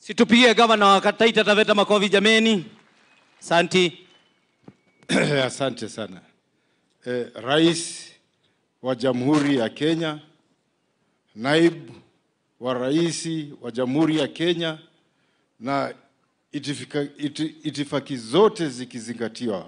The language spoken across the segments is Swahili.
Situpigie gavana wa Taita Taveta makofi jameni. Santi. Asante sana. Eh, Rais wa Jamhuri ya Kenya, naibu wa rais wa Jamhuri ya Kenya na itifika, iti, itifaki zote zikizingatiwa.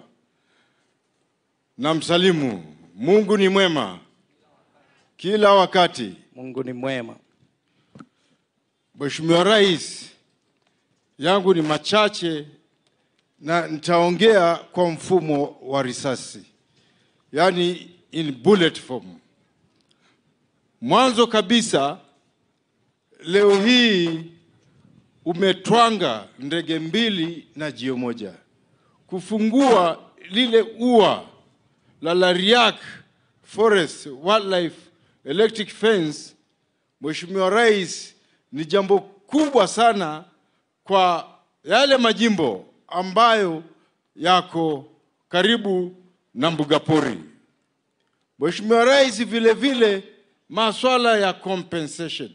Na msalimu, Mungu ni mwema kila wakati. Mungu ni mwema. Mheshimiwa Rais, yangu ni machache na nitaongea kwa mfumo wa risasi, yaani in bullet form. Mwanzo kabisa, leo hii umetwanga ndege mbili na jio moja kufungua lile ua la Lariak Forest Wildlife Electric Fence. Mheshimiwa Rais, ni jambo kubwa sana kwa yale majimbo ambayo yako karibu na mbuga pori. Mheshimiwa Rais, vile vile masuala ya compensation,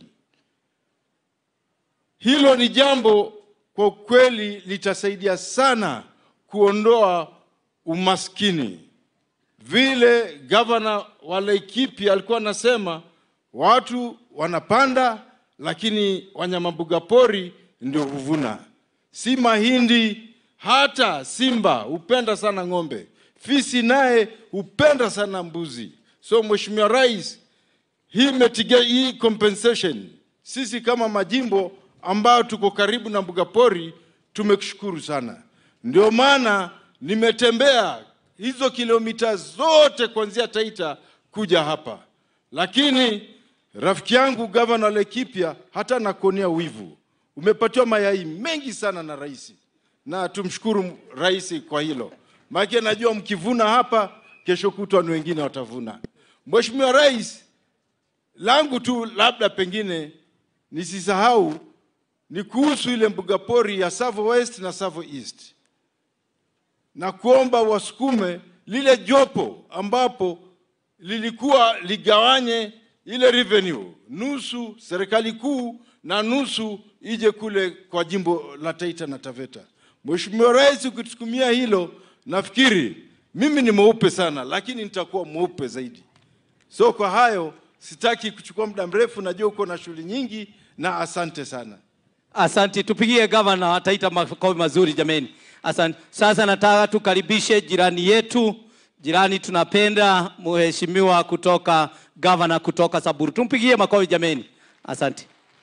hilo ni jambo kwa kweli litasaidia sana kuondoa umaskini. Vile gavana wa Laikipia alikuwa anasema watu wanapanda, lakini wanyama mbuga pori ndio huvuna, si mahindi. Hata simba hupenda sana ng'ombe, fisi naye hupenda sana mbuzi. So Mheshimiwa Rais, hii metiga, hii compensation, sisi kama majimbo ambayo tuko karibu na mbuga pori tumekushukuru sana. Ndio maana nimetembea hizo kilomita zote kuanzia Taita kuja hapa, lakini rafiki yangu gavana wa Laikipia hata nakuonea wivu, umepatiwa mayai mengi sana na rais, na tumshukuru rais kwa hilo, maana najua mkivuna hapa, kesho kutwa ni wengine watavuna. Mheshimiwa Rais, langu tu labda pengine nisisahau ni kuhusu ile mbuga pori ya Tsavo West na Tsavo East na kuomba wasukume lile jopo ambapo lilikuwa ligawanye ile revenue, nusu serikali kuu na nusu ije kule kwa jimbo la Taita na Taveta. Mheshimiwa Rais, ukitukumia hilo, nafikiri mimi ni mweupe sana, lakini nitakuwa mweupe zaidi. So kwa hayo sitaki kuchukua muda mrefu, najua uko na shughuli nyingi, na asante sana. Asante, tupigie gavana wa Taita makofi mazuri jameni. Asante. Sasa nataka tukaribishe jirani yetu, jirani tunapenda, mheshimiwa kutoka gavana kutoka Samburu. Tumpigie makofi jameni. Asante.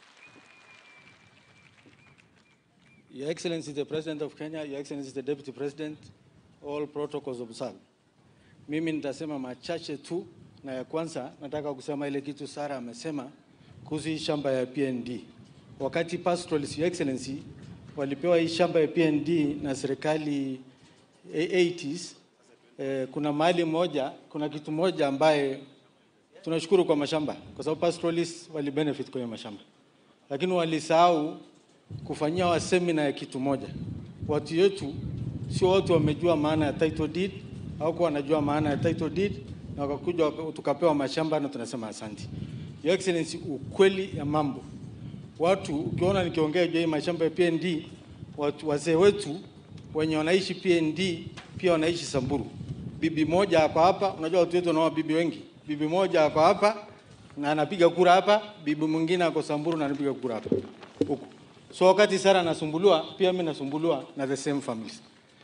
Your Excellency the President of Kenya, Your Excellency the Deputy President, all protocols observed. Mimi nitasema machache tu, na ya kwanza nataka kusema ile kitu Sara amesema kuhusu hii shamba ya PND. Wakati pastoralists, Your Excellency, walipewa hii shamba ya PND na serikali 80s, eh, kuna mahali moja, kuna kitu moja ambaye tunashukuru kwa mashamba, kwa sababu pastoralists wali benefit kwa hiyo mashamba, lakini walisahau kufanyia wa semina ya kitu moja. Watu wetu sio watu wamejua maana ya title deed au kuwa wanajua maana ya title deed na wakakuja waka- tukapewa mashamba na tunasema asante. Your Excellency, ukweli ya mambo watu ukiona nikiongea juu ya hii mashamba ya PND, watu wazee wetu wenye wanaishi PND pia wanaishi Samburu. Bibi moja ako hapa, unajua watu wetu wanaoa bibi wengi. Bibi moja ako hapa na anapiga kura hapa, bibi mwingine ako Samburu na anapiga kura hapa huku. So wakati Sara anasumbuliwa, pia mimi nasumbuliwa na the same families.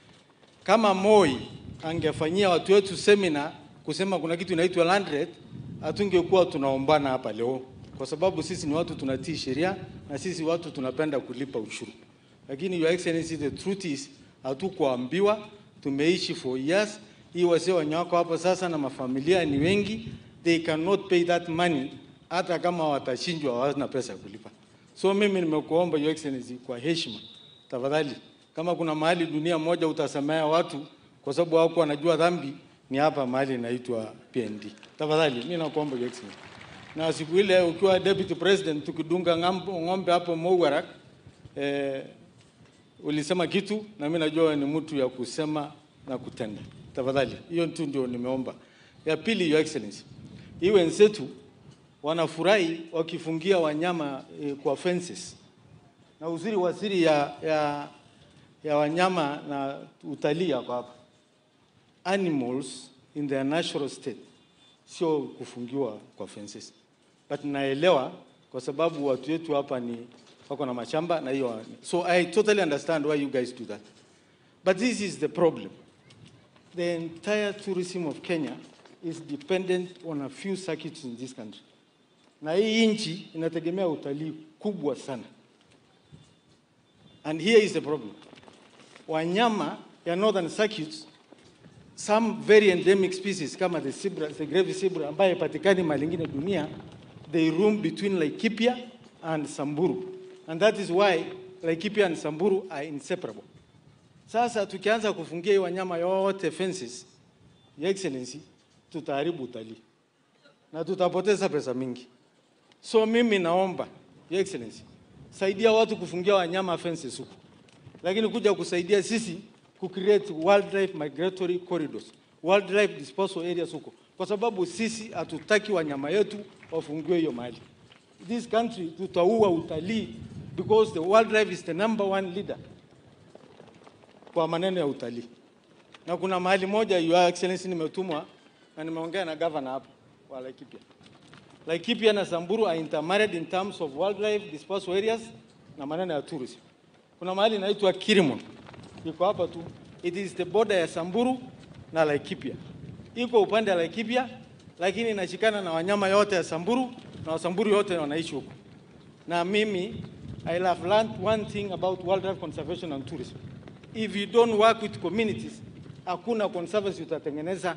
Kama Moi angefanyia watu wetu semina kusema kuna kitu inaitwa land rate, hatungekuwa tunaombana hapa leo, kwa sababu sisi ni watu tunatii sheria na sisi watu tunapenda kulipa ushuru. Lakini your excellency, the truth is hatukuambiwa, tumeishi for years. Hii wasee wenye wako hapo sasa na mafamilia ni wengi, they cannot pay that money, hata kama watashindwa, hawana pesa ya kulipa. So mimi nimekuomba your excellency, kwa heshima, tafadhali, kama kuna mahali dunia moja utasamea watu kwa sababu hawako wanajua dhambi, ni hapa mahali inaitwa PND. Tafadhali, mimi nakuomba your excellency. Na siku ile ukiwa deputy president tukidunga ngambo- ng'ombe hapo Mouarak, eh, ulisema kitu na mimi najua wewe ni mtu ya kusema na kutenda. Tafadhali, hiyo tu ndio nimeomba. Ya pili, your excellency, hii wenzetu wanafurahi wakifungia wanyama eh, kwa fences na uzuri wa siri ya, ya, ya wanyama na utalii yako hapa. Animals in their natural state sio kufungiwa kwa fences, but naelewa kwa sababu watu wetu hapa ni wako na mashamba na hiyo, so I totally understand why you guys do that, but this is the problem. The entire tourism of Kenya is dependent on a few circuits in this country, na hii nchi inategemea utalii kubwa sana, and here is the problem. Wanyama ya northern circuits some very endemic species kama the zebra, the grave zebra ambaye patikani mahali ingine dunia, they roam between Laikipia and Samburu. And that is why Laikipia and Samburu are inseparable. Sasa tukianza kufungia hii wanyama yote fences, Your Excellency, tutaharibu utalii na tutapoteza pesa mingi. So mimi naomba Your Excellency, saidia watu kufungia wanyama fences huku, lakini kuja kusaidia sisi ku create wildlife migratory corridors, wildlife disposal areas huko, kwa sababu sisi hatutaki wanyama yetu wafungiwe hiyo mahali. This country tutaua utalii because the wildlife is the number one leader kwa maneno ya utalii. Na kuna mahali moja, Your Excellency, nimetumwa na nimeongea na governor hapo wa Laikipia. Laikipia na Samburu are intermarried in terms of wildlife disposal areas na maneno ya tourism. Kuna mahali inaitwa Kirimon iko hapa tu. It is the border ya Samburu na Laikipia, iko upande wa Laikipia, lakini inashikana na wanyama yote ya Samburu na Wasamburu yote wanaishi huko. Na mimi I have learned one thing about wildlife conservation and tourism. If you don't work with communities, hakuna conservancy utatengeneza.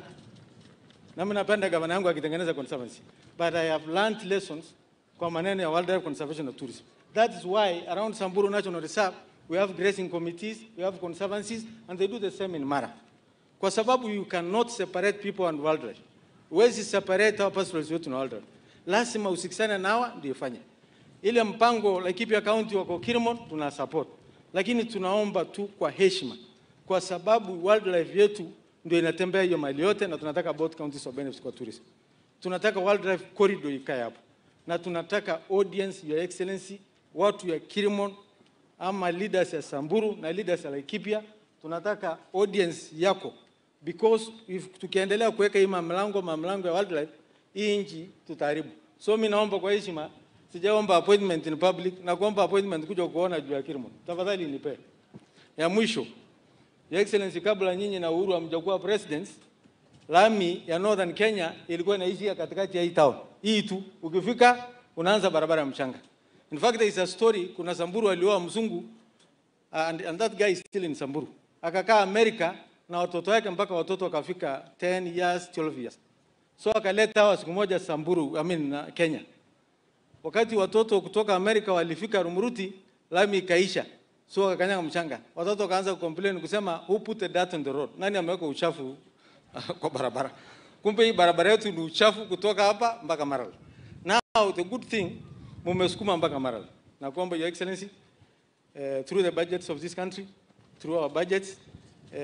Na mimi napenda gavana yangu akitengeneza conservancy, but I have learned lessons kwa maneno ya wildlife conservation and tourism. That is why around Samburu National Reserve we have grazing committees, we have conservancies, and they do the same in Mara. Kwa sababu you cannot separate people and wildlife. Huwezi separate hawa pastoralists wetu na wildlife. Lazima usikisane na hawa ndio ifanye. Ile mpango Laikipia County wako Kirimon tuna support. Lakini tunaomba tu kwa heshima kwa sababu wildlife yetu ndio inatembea hiyo mali yote na tunataka both counties of benefits kwa tourism. Tunataka wildlife corridor ikae hapo. Na tunataka audience, your excellency, watu ya Kirimon ama leaders ya Samburu na leaders ya Laikipia, tunataka audience yako because if tukiendelea kuweka hii mamlango mamlango ya wildlife, hii nchi tutaharibu. So mimi naomba kwa heshima, sijaomba appointment in public na kuomba appointment kuja kuona juu ya Kirimon. Tafadhali nipe. Ya mwisho, Your Excellency, kabla nyinyi na Uhuru hamjakuwa presidents, lami ya Northern Kenya ilikuwa inaishia katikati ya hii town. Hii tu ukifika unaanza barabara ya mchanga. In fact there is a story, kuna Samburu alioa mzungu and, and that guy is still in Samburu. Akakaa Amerika na watoto wake mpaka watoto wakafika 10 years, 12 years. So akaleta hawa siku moja Samburu, I mean na Kenya. Wakati watoto kutoka Amerika walifika Rumuruti, lami ikaisha. So wakakanyanga mchanga. Watoto wakaanza kucomplain kusema who put the dirt on the road? Nani ameweka uchafu kwa barabara? Kumbe hii barabara yetu ni uchafu kutoka hapa mpaka Maralal. Now the good thing mumesukuma mpaka Maralal. Na kuomba Your Excellency uh, through the budgets of this country, through our budgets uh,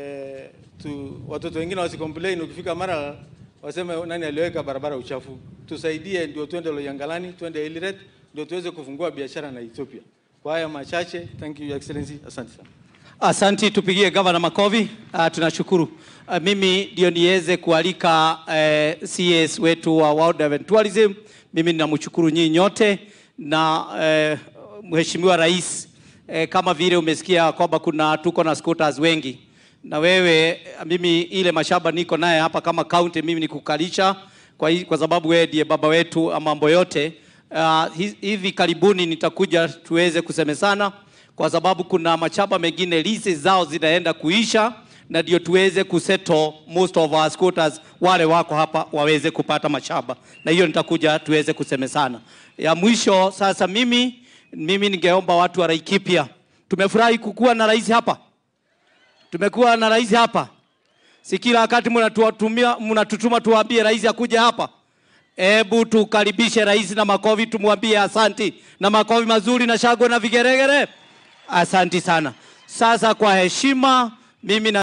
to watoto wengine wasicomplain ukifika Maralal waseme nani aliweka barabara uchafu. Tusaidie ndio twende Loyangalani, twende Eldoret ndio tuweze kufungua biashara na Ethiopia. Kwa haya machache, thank you Your Excellency. Asante sana. Asanti, tupigie gavana makofi. Uh, tunashukuru. Uh, mimi ndio niweze kualika uh, CS wetu wa Wildlife and Tourism. Mimi ninamshukuru nyinyi nyote na uh, Mheshimiwa Rais uh, kama vile umesikia kwamba kuna tuko na scooters wengi na wewe, mimi ile mashamba niko naye hapa kama county, mimi nikukalisha kwa, hi- kwa sababu wewe ndiye baba wetu wa mambo yote. Uh, hi- hivi karibuni nitakuja tuweze kusemezana kwa sababu kuna machamba mengine leases zao zinaenda kuisha na ndio tuweze kusettle most of our squatters wale wako hapa waweze kupata mashamba, na hiyo nitakuja tuweze kusemezana. Ya mwisho sasa, mimi mimi ningeomba watu wa Laikipia, tumefurahi kukuwa na rais hapa, tumekuwa na rais hapa, si kila wakati mnatutumia mnatutuma tuwaambie rais akuje hapa. Hebu tukaribishe rais na makofi, tumwambie asanti na makofi mazuri na shangwe na vigeregere. Asanti sana. Sasa kwa heshima mimi na